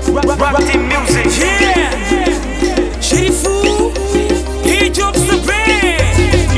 Rap, rap team music. Yeah, Chérifou, i Diop sa band.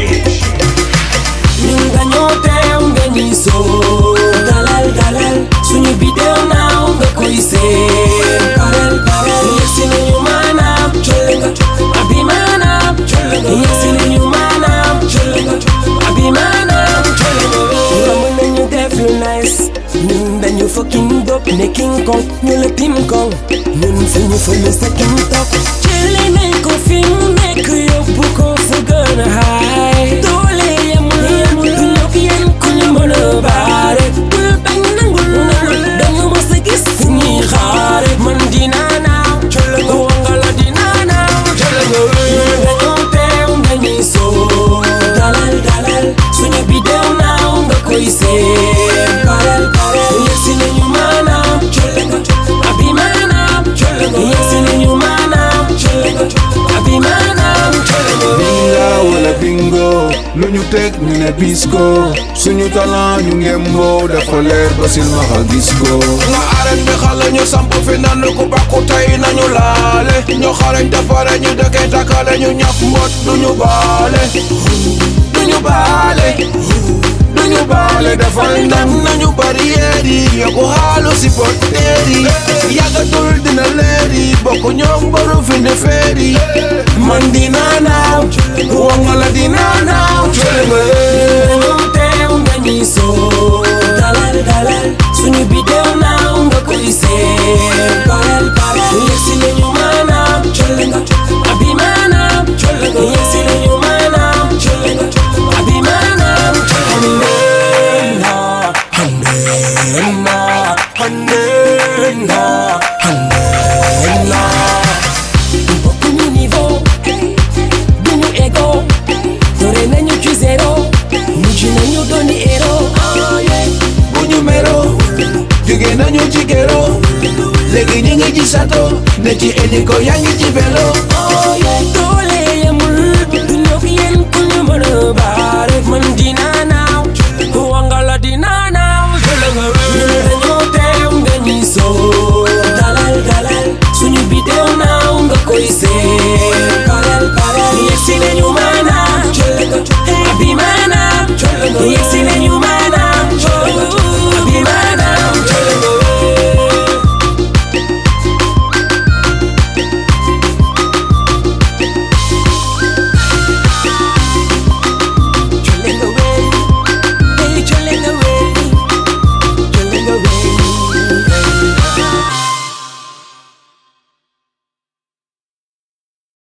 ñun dañoo teew nga ñuy soo dalal dalal suñu bidéo naaw nga koy seen parel parel yegsi nañu maanaam colle nga abi maanaam colle nga yegsi nañu maanaam colle nga abi maanaam colle nga romb nañu def lu nice ñun dañu fucking dop ne king kong ñu la tim kong ñun suñu fële sa king tok jële nañ ko fi mu nekk yóbbu ko fu gën a high doole yemul yemul du ñëw yéen ku ñu mën a baare bul bañ nangul nangul dañu mës a gis fu ñuy xaare man dinaa naaw colle nga wangala dinaa naaw colle nga wéy dañoo teew dañuy soo dalal dalal suñu bidéo naaw nga koy seen parel parel yegsi nañu maanaam colle nga abi maanaam colle nga yegsi nañu maanaam colle nga abi maanaam colle nga binga wala bingo lu ñu teg ñu ne bisco suñu talent ñu ngemboo dafa leer ba silmaxa gis ko nga arène bi xale ñu samp fi nan ku bàkku tey nañu laale ñu xarañ defare ñu dëkkee takkale ñu ñaf mbot duñu baale duñu baale duñu baale defal ndam nañu barrière yi yokku xaalu si porteer yi yàggatul dina leer yi bokk ñoom baru fi ne feer yi man dinaa naaw wangala dinaa naaw cole nga dañoo teew nga ñuy soo dalal dalal suñu bidéo naaw nga koy seen parel parel yegsi nañu maanaam colle nga abi maanaam colle nga yegsi nañu maanaam colle nga abi maanaam colle nga handena handena handena bokkuñu niveau duñu ego dore nañu ci zéro mujj nañu doni héros bu ñu mero jóge nañu ci gero léegi ñu ngi ci sato ne ci hélico yaa ngi ci vélo doole yemul du ñëw yéen ku ñu mën a baare man dinaa